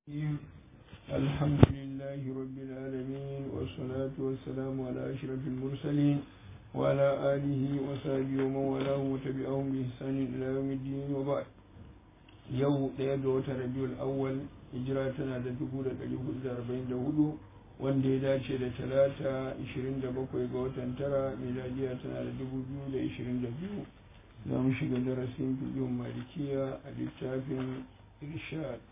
الرحيم الحمد لله رب العالمين والصلاة والسلام على أشرف المرسلين وعلى آله وصحبه ومن والاه وتبعهم بإحسان إلى يوم الدين وبعد yau ɗaya ga watan rabiul awwal hijira tana da dubu da ɗari hudu da arba'in da hudu wanda ya dace da talata ishirin da bakwai ga watan tara miladiya tana da dubu biyu da ishirin da biyu za mu shiga darasin fiƙin malikiya a littafin irshad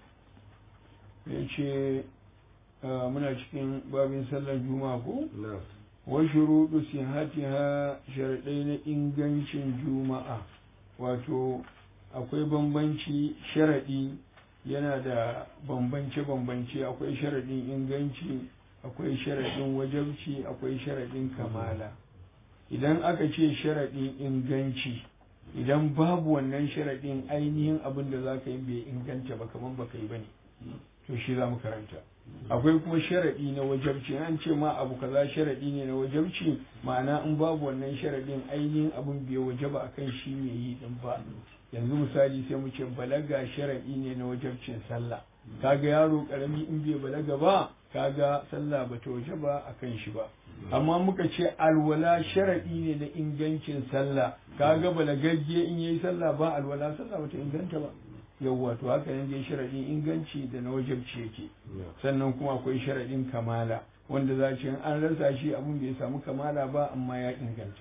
ya ce muna cikin babin sallar juma'a ko wa shuruɗu sihatiha sharaɗai na ingancin juma'a wato akwai bambanci sharaɗi yana da bambance-bambance akwai sharaɗin inganci akwai sharaɗin wajabci akwai sharaɗin kamala idan aka ce sharaɗin inganci idan babu wannan sharaɗin ainihin abin da za ka yi bai inganta ba kamar ba ka yi ba ne to shi za mu karanta akwai kuma sharaɗi na wajabci an ce ma abu kaza sharaɗi ne na wajabci ma'ana in babu wannan sharaɗin ainihin abin bai wajaba akan shi mai yi din ba yanzu misali sai mu ce balaga sharaɗi ne na wajabcin sallah kaga yaro karami in bai balaga ba kaga sallah ba ta waje ba akan shi ba amma muka ce alwala sharaɗi ne na ingancin sallah kaga balagagge in yayi sallah ba alwala sallah bata inganta ba yawwa to haka ne dai sharaɗin inganci da na wajabci yake sannan kuma akwai sharaɗin kamala wanda za ce an rasa shi abin bai samu kamala ba amma ya inganta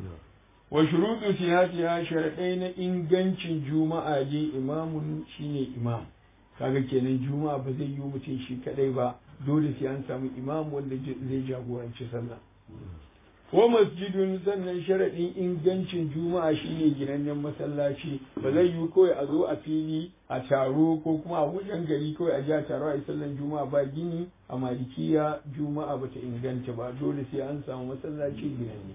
wa shuruɗu sihatiha sharaɗai na ingancin juma'a je imamun shine imam kaga kenan juma'a ba zai yi mutum shi kadai ba dole sai an samu imam wanda zai jagoranci sallah ko masjidun sannan sharaɗin ingancin juma'a shine ginannen masallaci ba zai yi kawai a zo a fili a taro ko kuma a wajen gari kawai a ji a taro a yi sallan juma'a ba gini a malikiya juma'a bata inganta ba dole sai an samu masallaci ginanne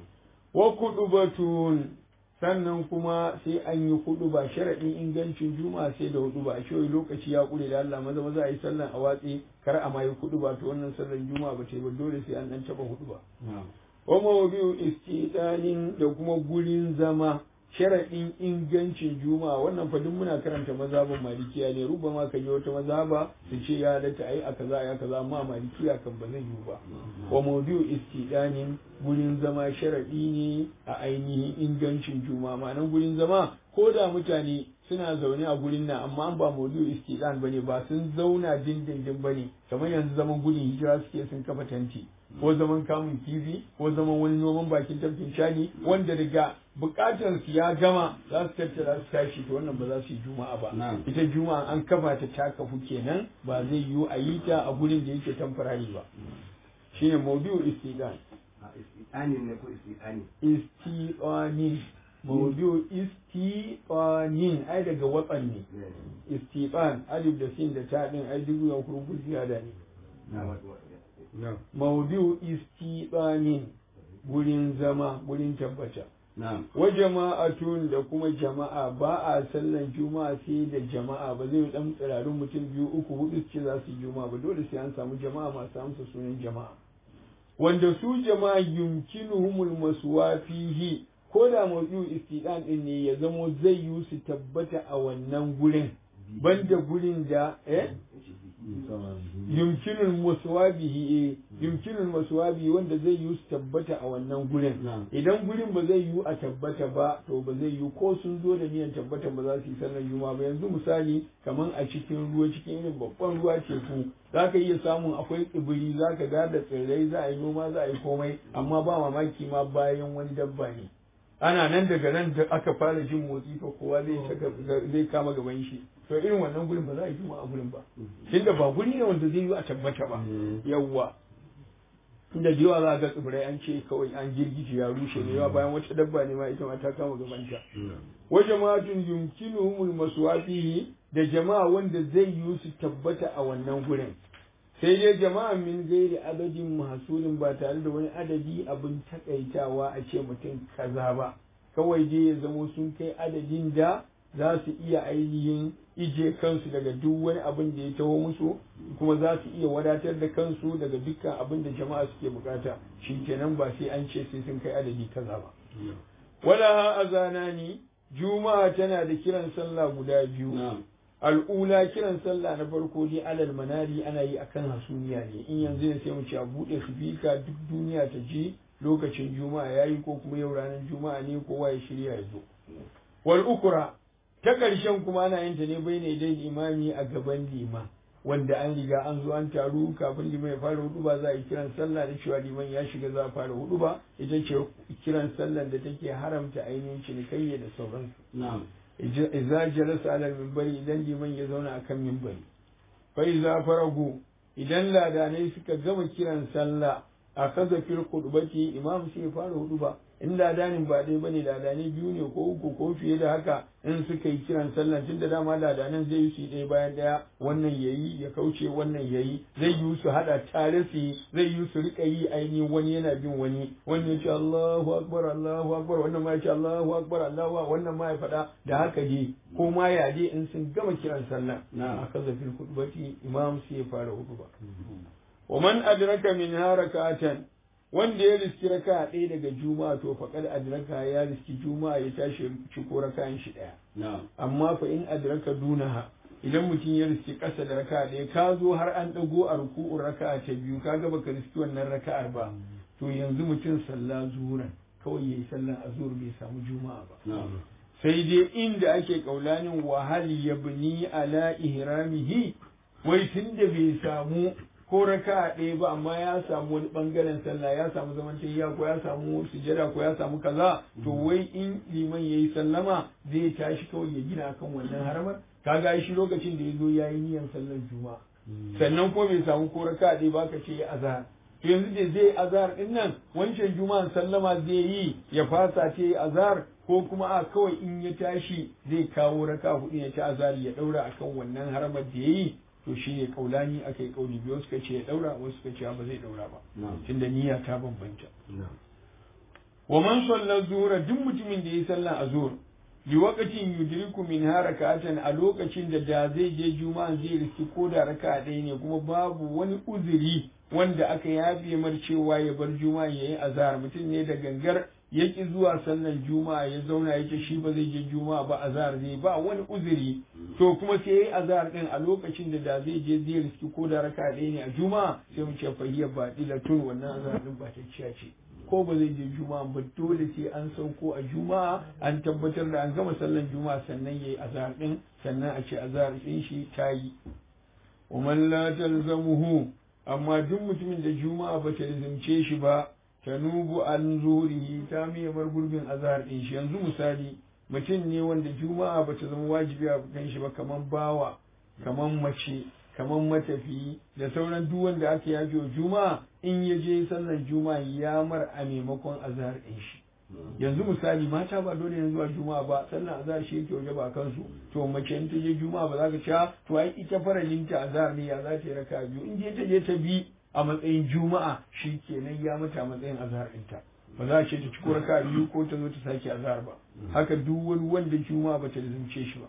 wa kudubatun sannan kuma sai an yi hudu ba sharaɗin ingancin juma'a sai da hudu ba a cewa lokaci ya kure da Allah maza maza a yi sallan a watsi kar a ma yi hudu ba to wannan sallan juma'a ba ta yi ba dole sai an dan taba hudu ba wa mawdi'u istidanin da kuma gurin zama sharaɗin ingancin juma'a wannan fa duk muna karanta mazhabin malikiya ne ruba ma ka je wata mazhaba su ce ya halatta ai a kaza ya kaza amma malikiya kan ba zai yiwu ba wa mawdi'u istidanin gurin zama sharaɗi ne a ainihin ingancin juma'a ma'anan gurin zama ko da mutane suna zaune a gurin nan amma an ba maudu istidan bane ba sun zauna dindindin bane kamar yanzu zaman gudun hijira suke sun kafa tanti ko zaman kamun kifi ko zaman wani noman bakin tafkin shani wanda daga bukatar su ya gama za su tattara su tashi to wannan ba za su yi juma'a ba ita juma'a an kafa ta ta kafu kenan ba zai yiwu a yi ta a gurin da yake tamfarari ba shine maudu istidan istidanin ne ko istidani istidanin maudu istiqanin ai daga watsan ne istiqan alif da sin da ta din ai duk yan kurku ziyada ne maudu istiqanin gurin zama gurin tabbata wa jama'atun da kuma jama'a ba a sallan juma'a sai da jama'a ba zai dan tsirarin mutum biyu uku hudu ce za su yi juma'a ba dole sai an samu jama'a masu amsa sunan jama'a wanda su jama'a yumkinuhumul maswa fihi ko da maudu istidan din ne ya zamo zai yi su tabbata a wannan gurin banda gurin da eh yumkinul maswabihi eh yumkinul maswabi wanda zai yi su tabbata a wannan gurin idan gurin ba zai yi a tabbata ba to ba zai yi ko sun zo da niyan tabbata ba za su yi sallar juma'a ba yanzu misali kaman a cikin ruwa cikin irin babban ruwa teku za ka iya samun akwai tsibiri za ka ga da tsirrai za a yi noma za a yi komai amma ba mamaki ma bayan wani dabba ne ana nan daga nan da aka fara jin motsi fa kowa zai zai kama gaban shi to irin wannan gurin ba za a yi juma'a gurin ba tunda ba guri ne wanda zai yi a tabbata ba yawwa inda da yawa za a ga tsibirai an ce kawai an girgije ya rushe ne yawa bayan wata dabba ne ma ita ma ta kama gabanta wa jama'atun yumkinuhumul maswafihi da jama'a wanda zai yi su tabbata a wannan gurin sai dai jama'a min gairi adadin mahasurin ba tare da wani adadi abin takaitawa a ce mutum kaza ba kawai dai ya zamo sun kai adadin da za su iya ainihin ije kansu daga duk wani abin da ya taho musu kuma za su iya wadatar da kansu daga dukkan abin da jama'a suke bukata shi kenan ba sai an ce sai sun kai adadi kaza ba wala azanani juma'a tana da kiran sallah guda biyu al'ula kiran sallah na farko dai alal manari ana yi akan hasumiya ne in yanzu ne sai mu ce a buɗe sifika duk duniya ta ji lokacin juma'a yayi ko kuma yau ranar juma'a ne kowa ya shirya ya zo wal ukura ta ƙarshen kuma ana yin ta ne bai ne dai imami a gaban liman wanda an riga an zo an taru kafin liman ya fara hudu ba za a yi kiran sallah da cewa liman ya shiga za a fara hudu ba ita ce kiran sallah da take haramta ainihin cinikayya da sauransu na'am idza jalasa ala minbari idan liman ya zauna akan minbari fa idza faragu idan ladanai suka gama kiran sallah a kaza fil khutbati imam sai ya fara hudu ba in ladanin ba dai bane ladani biyu ne ko uku ko fiye da haka in suka yi kiran sallah tunda dama ladanan zai yi su ɗaya bayan ɗaya wannan yayi ya kauce wannan yayi zai yi su hada tare su zai yi su rika yi aini wani yana bin wani wannan ya ce Allahu akbar Allahu akbar wannan ma ya ce Allahu akbar Allahu wannan ma ya faɗa da haka dai ko ma ya dai in sun gama kiran sallah a kaza fil khutbati imam sai ya fara hudu ba wa man adraka min harakatan wanda ya riski raka ɗaya daga juma'a to faƙar adraka ya riski juma'a ya tashi ciko raka'an shi ɗaya amma fa in adraka dunaha idan mutum ya riski ƙasa da raka ɗaya ka zo har an ɗago a ruku'un raka'a ta biyu ka ga baka riski wannan raka'ar ba to yanzu mutum sallah zuran kawai yayi sallah azur bai samu juma'a ba sai dai inda ake kaulanin wahal yabni ala ihramihi wai tunda bai samu ko raka ɗaya ba amma ya samu wani ɓangaren sallah ya samu zaman tayya ko ya samu sujada ko ya samu kaza to wai in liman yayi sallama zai tashi kawai ya gina kan wannan haramar kaga shi lokacin da ya zo ya yi niyan sallar juma'a sannan ko bai samu ko raka ɗaya ba ka ce ya azhar to yanzu da zai azhar din nan wancan juma'an sallama zai yi ya fasa ce azhar ko kuma a kawai in ya tashi zai kawo raka hudu ya ci azhar ya daura akan wannan haramar da yayi to shi ne kaulani aka yi kauli biyu suka ce ya daura wasu suka ce ba zai daura ba tunda niyya ta bambanta wa man salla zuhra duk mutumin da ya sallan azhur li waqatin yudriku min harakatan a lokacin da da zai je juma'a zai riski ko da raka ɗaya ne kuma babu wani uzuri wanda aka yafe mar cewa ya bar juma'a yayi azhar mutum ne da gangar ya ki zuwa sallan juma'a ya zauna yake shi ba zai je juma'a ba azhar zai ba wani uzuri to kuma sai yayi azhar din a lokacin da da zai je zai riski ko da raka ɗaya ne a juma'a sai mu ce fahiya ba tun wannan azhar din ba ta ciya ce ko ba zai je juma'a ba dole sai an sauko a juma'a an tabbatar da an gama sallan juma'a sannan yayi azhar din sannan a ce azhar din shi ta yi wa man la talzamuhu amma duk mutumin da juma'a ba ta lizimce shi ba tanubu an zurihi ta miye bar gurbin azhar din shi yanzu misali mutum ne wanda juma'a bata zama wajibi a kan shi ba kaman bawa kaman mace kaman matafiyi da sauran duk wanda aka yafe wa juma'a in ya je sallar juma'a ya mar a maimakon azhar din shi yanzu misali mata ba dole yanzu a juma'a ba sallar azhar shi yake waje ba kansu to mace in ta je juma'a ba za ka ci to ai ita faralinta azhar ne ya za ta yi raka biyu in je ta je ta bi a matsayin juma'a shi kenan ya mata matsayin azhar ɗinta ba za a ce ta ci raka biyu ko ta zo ta sake azhar ba haka duk wani wanda juma'a ba ta zumce shi ba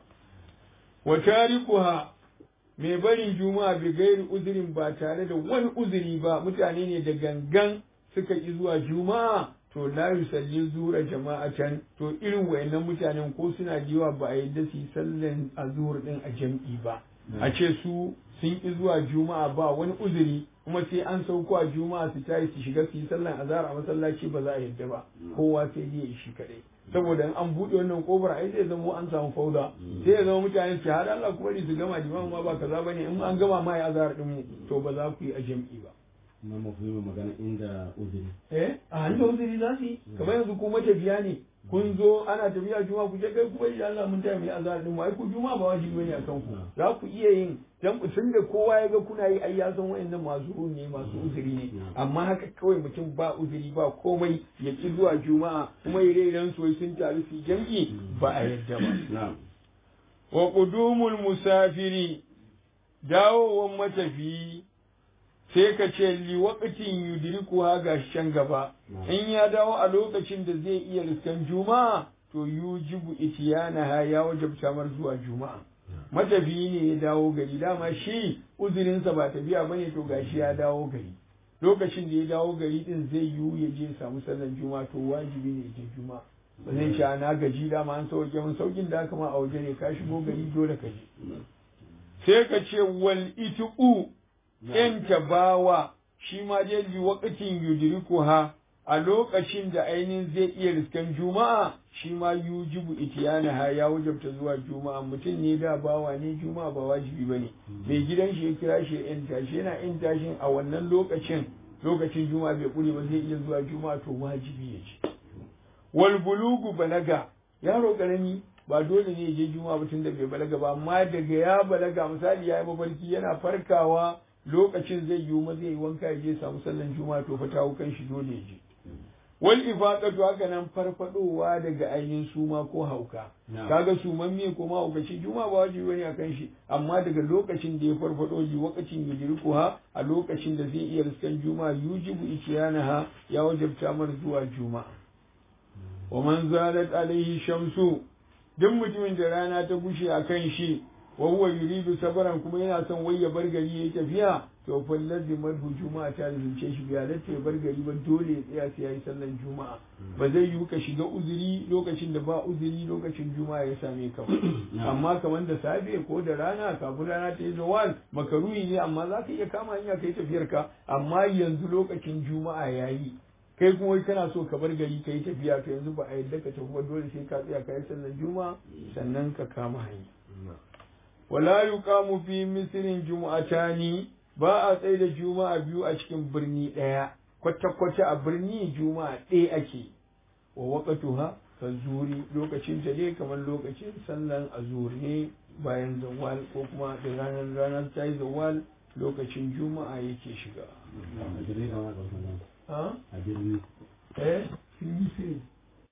wa tarikuha mai barin juma'a bi gairi uzurin ba tare da wani uzuri ba mutane ne da gangan suka ki zuwa juma'a to la yusalli zura jama'atan to irin wayannan mutanen ko suna jiwa ba a yadda su yi sallan azhur din a jam'i ba a ce su sun ki zuwa juma'a ba wani uzuri kuma sai an sauko a juma'a su tayi su shiga su yi sallan azhar a masallaci ba za a yadda ba kowa sai dai shi kadai saboda in an buɗe wannan kofar ai zai zama an samu fauda sai ya zama mutane su hada Allah kuma su gama limamu ma ba kaza bane in an gama ma ya azhar din mu to ba za ku yi a jam'i ba na mafi magana inda uzuri eh a hannun uzuri za su yi kamar yanzu ku matafiya ne kun zo ana tafiya juma ku je kai kuma insha Allah mun taya mai azhar din mu ai ku juma ba wajibi bane akan ku za ku iya yin dan tun da kowa ya ga kuna yi ai ya san wayannan masu ne masu uzuri ne amma haka kawai mutum ba uzuri ba komai ya ki zuwa juma'a kuma ire iren su sun taru su jam'i ba a yadda ba na'am wa qudumul musafiri dawowan matafiyi sai ka ce li waqtin yudriku ha ga can gaba in ya dawo a lokacin da zai iya riskan juma'a to yujibu itiyana ha ya wajabta mar zuwa juma'a matafiyi ne ya dawo gari dama shi uzurinsa ba tafiya bane to gashi ya dawo gari lokacin da ya dawo gari din zai yiwu ya je samu sallan juma'a to wajibi ne ya je juma'a ba zai ce na gaji dama an sauke mun saukin da aka ma a waje ne ka shigo gari dole ka je sai ka ce wal itiqu yanta bawa shi ma dai li waqtin yudrikuha a lokacin da ainihin zai iya riskan juma'a shi ma yujibu itiyanaha ya wajabta zuwa juma'a mutum ne da bawa ne juma'a ba wajibi bane mai gidan shi ya kira shi yan tashi yana yan tashin a wannan lokacin lokacin juma'a bai kure ba zai iya zuwa juma'a to wajibi ya ce wal bulugu balaga yaro karami ba dole ne ya je juma'a ba tun da bai balaga ba amma daga ya balaga misali ya yi mafarki yana farkawa lokacin zai yi ma zai yi wanka ya je samu sallan juma'a to fa ta kan shi dole ya je wal ifaqatu haka nan farfadowa daga ainihin suma ko hauka kaga suman me ko mahaukaci juma ba wajibi bane akan shi amma daga lokacin da ya farfado ji wakacin yujrikuha a lokacin da zai iya riskan juma yujibu ikyanaha ya wajabta mar zuwa juma wa man zalat alaihi shamsu duk mutumin da rana ta gushe akan shi wa huwa yuridu sabaran kuma yana son wai ya bar gari yayi tafiya to fa lazimar juma'a ta zuce shi biya da ya bar gari ba dole ya tsaya sai yayi sallan juma'a ba zai yi ka shiga uzuri lokacin da ba uzuri lokacin juma'a ya same ka amma kamar da safe ko da rana kafin rana ta yi zawal makaruhi ne amma za ka iya kama hanya kai tafiyar ka amma yanzu lokacin juma'a yayi kai kuma wai kana so ka bar gari ka yi tafiya to yanzu ba a yadda ka tafi ba dole sai ka tsaya ka yi sallan juma'a sannan ka kama hanya wala yuqamu fi misrin jumu'atani ba a tsaye da juma'a biyu a cikin birni ɗaya kwata-kwata a birni juma'a ɗaya ake wa waqatuha ka zuri lokacin ta ne kamar lokacin sallan azur ne bayan zawal ko kuma da ranar ranar ta yi zawal lokacin juma'a yake shiga a birni kama ga wasan ha a birni eh